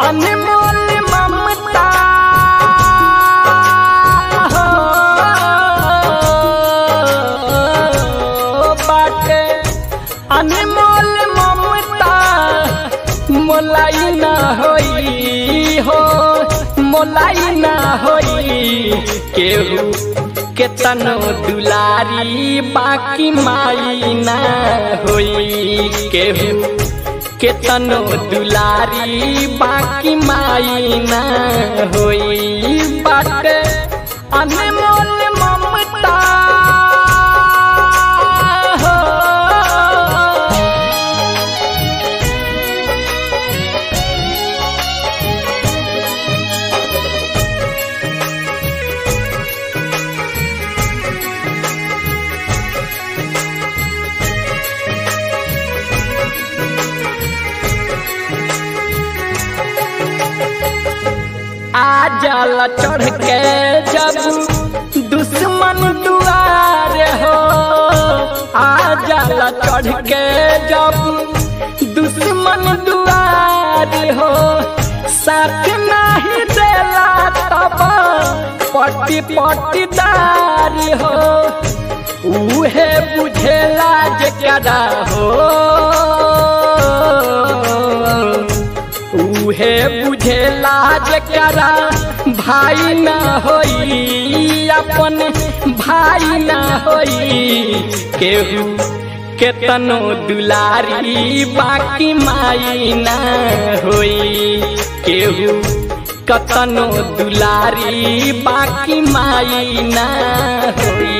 अनमोल ममता हो बाटे अनमोल ममता मोलाई ना होई हो मोलाई ना होई केहू केतनो दुलारी बाकी माई ना होई केहू केतनो दुलारी बाकी माई ना होई बाटे अनमोल ममता हो आ जाला चढ़ के जब दुश्मन दुआर हो आ जाला चढ़ के जब दुश्मन दुआर हो साथ नहीं देला तब पट्टी पट्टीदार हो उहे बुझेला जकरा हो उहे बुझेला जकरा भाई ना होई अपन भाई ना होई केहू केतनो दुलारी बाकी माई ना होई केहू कतनो दुलारी बाकी माई ना होई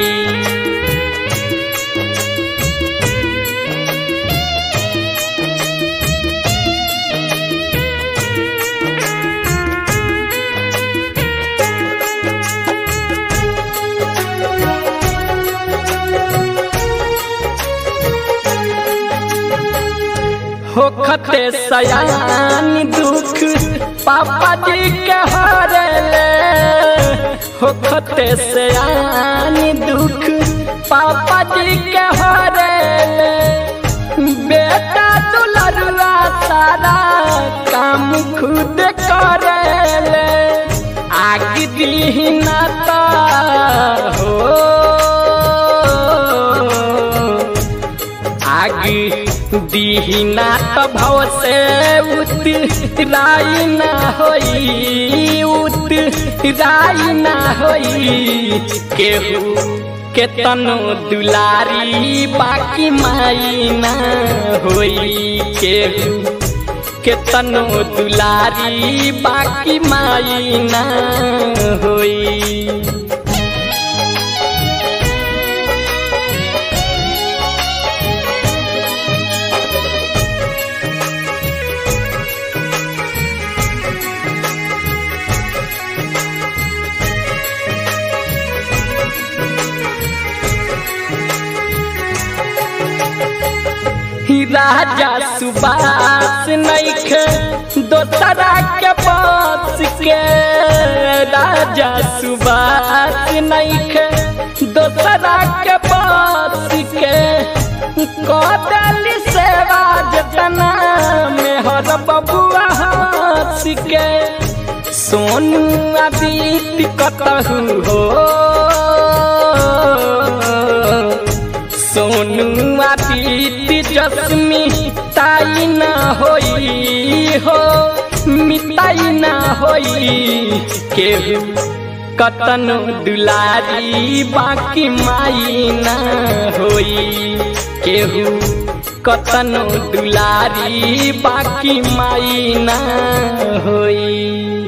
होखते सयान दुख पापा जी के हरले होखते सयान दुख पापा जी के हरले बेटा दुलरुआ सारा काम खुद करेले आग दीना ता हो आग दीहिना त भव से उतराई ना होई उतराई ना होई केहू केतनो दुलारी बाकी माई ना होई केहू केतनो दुलारी बाकी माई ना होई राजा सुबास नैखे दोसरा के पास के राजा सुबास नैखे दोसरा के पास के कदल सेवा जतना में हर बबुआ हंस के सोनू आदित्य कतहु हो सोनू आदित्य जसमी ताई ना होई हो मिताई ना होई केहू कतनो दुलारी बाकी माई ना होई केहू कतनो दुलारी बाकी माई ना होई